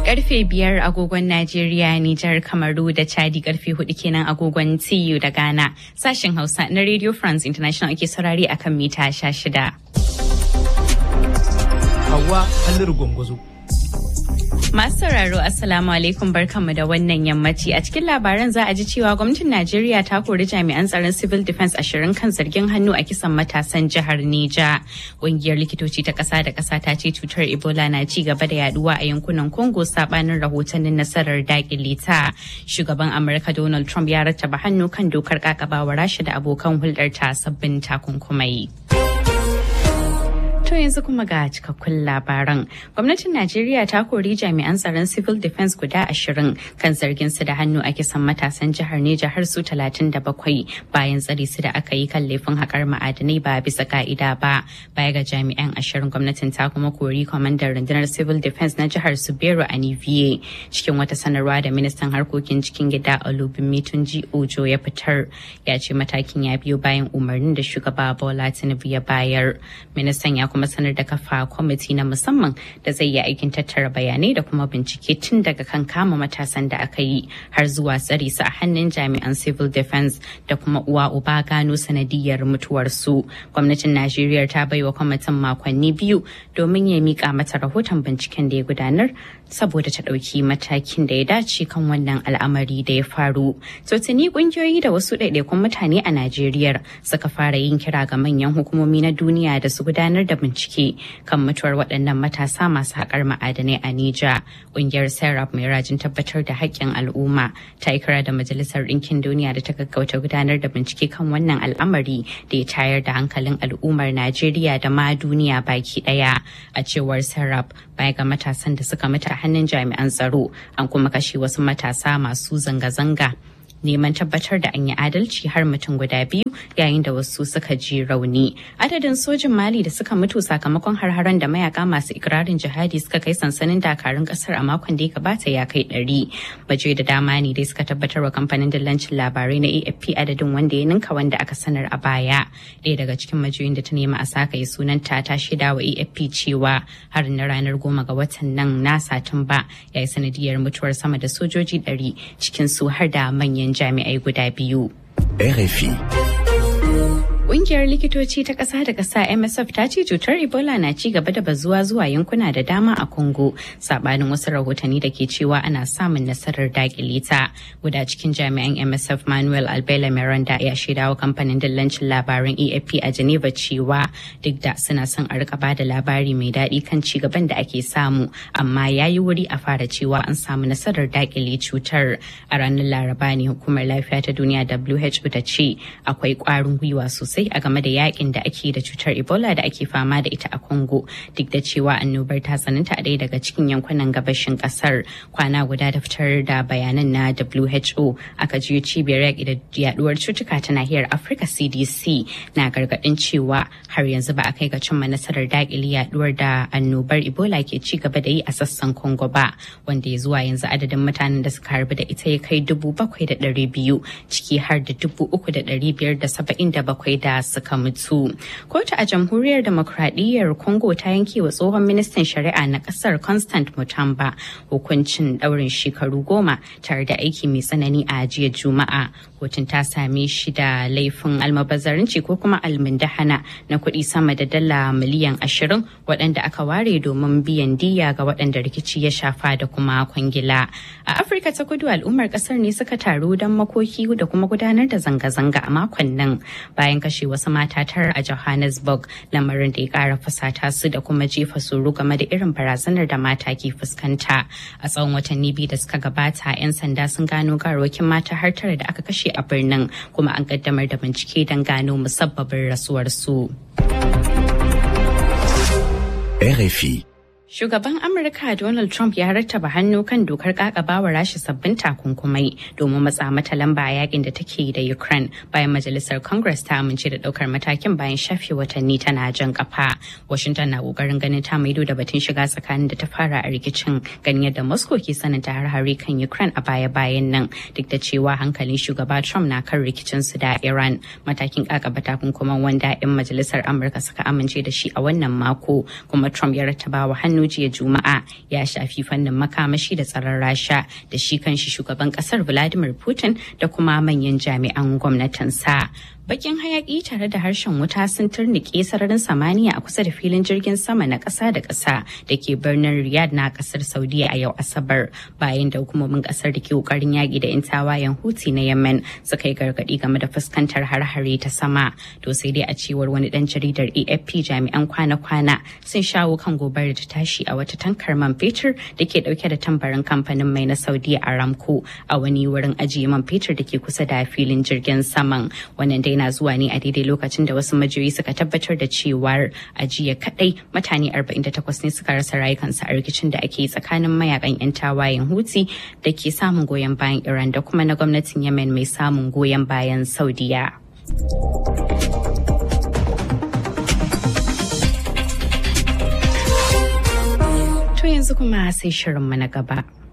Karfe biyar agogon Najeriya, Nijar, Kamaru da Chadi karfe hudu kenan agogon TU da Ghana. Sashen Hausa na Radio France International ake saurari akan mita sha shida. Hawa Halliru Gwangwazo. Masu sauraro Assalamu alaikum barkanmu da wannan yammaci a cikin labaran za a ji cewa gwamnatin Najeriya ta kori jami'an tsaron civil defense ashirin kan zargin hannu a kisan matasan jihar Neja. Ƙungiyar likitoci ta ƙasa da ƙasa ta ce cutar Ebola na ci gaba da yaduwa a yankunan Congo sabanin rahotannin nasarar dakile ta. Shugaban Amurka Donald Trump ya rattaba hannu kan dokar kakabawa Rasha da abokan hulɗar ta sabbin takunkumai. To yanzu kuma ga cikakkun labaran. Gwamnatin Najeriya ta kori jami'an tsaron civil defense guda ashirin kan zargin su da hannu a kisan matasan jihar Neja har su talatin da bakwai bayan tsare su da aka yi kan laifin haƙar ma'adanai ba bisa ka'ida ba. Baya ga jami'an ashirin gwamnatin ta kuma kori kwamandan rundunar civil defense na jihar Subero Aniviye cikin wata sanarwa da ministan harkokin cikin gida Olubimi Tunji Ojo ya fitar ya ce matakin ya biyo bayan umarnin da shugaba Bola Tinubu ya bayar. Ministan ya kuma sanar da kafa kwamiti na musamman da zai yi aikin tattara bayanai da kuma bincike tun daga kan kama matasan da aka yi har zuwa tsare su a hannun jami'an civil defense da kuma uwa uba gano sanadiyar mutuwarsu gwamnatin najeriya ta baiwa kwamitin makonni biyu domin ya mika mata rahoton binciken da ya gudanar saboda ta ɗauki matakin da ya dace kan wannan al'amari da ya faru. To tuni ƙungiyoyi da wasu ɗaiɗaikun mutane a Najeriya suka fara yin kira ga manyan hukumomi na duniya da su gudanar da bincike kan mutuwar waɗannan matasa masu haƙar ma'adanai a Nija. Ƙungiyar Serap mai rajin tabbatar da haƙƙin al'umma ta yi kira da Majalisar Ɗinkin Duniya da ta gaggauta gudanar da bincike kan wannan al'amari da ya tayar da hankalin al'ummar Najeriya da ma duniya baki ɗaya. A cewar Serap baya ga matasan da suka mutu a hannun jami'an tsaro an kuma kashe wasu matasa masu zanga-zanga neman tabbatar da an yi adalci har mutum guda biyu yayin da wasu suka ji rauni adadin sojin mali da suka mutu sakamakon har-haren da mayaka masu ikirarin jihadi suka kai sansanin dakarun kasar a makon da ya gabata ya kai ɗari baje da dama ne dai suka tabbatar wa kamfanin dillancin labarai na afp adadin wanda ya ninka wanda aka sanar a baya ɗaya daga cikin majiyoyin da ta nema a saka yi sunanta ta shaida wa afp cewa har na ranar goma ga watan nan na satumba ya yi sanadiyar mutuwar sama da sojoji ɗari cikin su har da manyan jami'ai guda biyu. RFI. Ƙungiyar likitoci ta ƙasa da ƙasa MSF ta ce cutar Ebola na ci gaba da bazuwa zuwa yankuna da dama a Congo, sabanin wasu rahotanni da ke cewa ana samun nasarar dakile ta. Guda cikin jami'an MSF Manuel Albela Miranda ya shaidawa kamfanin dillancin labaran AFP a Geneva cewa duk da suna son a rika bada labari mai daɗi kan ci gaban da ake samu, amma ya yi wuri a fara cewa an samu nasarar dakile cutar. A ranar Laraba ne hukumar lafiya ta duniya WHO ta ce akwai ƙwarin gwiwa sosai sosai a game da yakin da ake da cutar ebola da ake fama da ita a congo duk da cewa annobar ta tsananta a ɗaya daga cikin yankunan gabashin kasar kwana guda da fitar da bayanan na who aka jiyo cibiyar yaƙi da yaduwar cutuka ta nahiyar afirka cdc na gargaɗin cewa har yanzu ba a kai ga cimma nasarar daƙile yaduwar da annobar ebola ke ci gaba da yi a sassan congo ba wanda ya zuwa yanzu adadin mutanen da suka harbi da ita ya kai dubu bakwai da ɗari biyu ciki har da dubu uku da ɗari biyar da saba'in da bakwai da suka mutu. Kotu a jamhuriyar demokradiyyar Congo ta yanke wa tsohon ministan shari'a na kasar Constant Mutamba hukuncin daurin shekaru goma tare da aiki mai tsanani a jiya Juma'a. Kotun ta same shi da laifin almabazzarinci ko kuma almundahana na kuɗi sama da dala miliyan ashirin waɗanda aka ware domin biyan diya ga waɗanda rikici ya shafa da kuma kwangila. A Afirka ta kudu al'ummar ƙasar ne suka taru don makoki da kuma gudanar da zanga-zanga a makon nan bayan kashe wasu mata tara a Johannesburg lamarin da ya kara fusata su da kuma jefa tsoro game da irin barazanar da mata ke fuskanta. A tsawon watanni biyu da suka gabata 'yan sanda sun gano garokin mata har tara da aka kashe a birnin kuma an kaddamar da bincike don gano musabbabin rasuwarsu. RFI. Shugaban Amurka Donald Trump ya rattaba hannu kan dokar kakabawa rashi sabbin takunkumai domin matsa mata lamba a yakin da take da Ukraine bayan majalisar Congress ta amince da daukar matakin bayan shafe watanni tana jan kafa. Washington na kokarin ganin ta maido da batun shiga tsakanin da ta fara a rikicin ganin yadda Moscow ke sananta har-hare kan Ukraine a baya-bayan nan duk da cewa hankalin shugaba Trump na kan rikicin su da Iran. Matakin kakaba takunkuman wanda 'yan majalisar Amurka suka amince da shi a wannan mako kuma Trump ya rattaba wa hannu hannu jiya Juma'a ya shafi fannin makamashi da tsaron Rasha da shi kanshi shugaban kasar Vladimir Putin da kuma manyan jami'an gwamnatinsa. Bakin hayaki tare da harshen wuta sun turnike sararin samaniya a kusa da filin jirgin sama na ƙasa da ƙasa da ke birnin Riyadh na ƙasar Saudiya a yau Asabar bayan da hukumomin ƙasar da ke ƙoƙarin yaƙi da 'yan tawayen Houthi na Yemen suka yi gargaɗi game da fuskantar har-hare ta sama. To sai dai a cewar wani ɗan jaridar AFP jami'an kwana-kwana sun shawo kan gobarar da tashi a wata tankar man fetur da ke ɗauke da tambarin kamfanin mai na Saudiya Aramco a wani wurin ajiye man fetur da ke kusa da filin jirgin saman. Wannan dai na zuwa ne a daidai lokacin da wasu majiyoyi suka tabbatar da cewar a jiya kadai mutane 48 ne suka rasa rayukansu a rikicin da ake yi tsakanin mayakan 'yan tawayen huti da ke samun goyon bayan iran da kuma na gwamnatin yemen mai samun goyon bayan saudiya to yanzu kuma sai shirinmu na gaba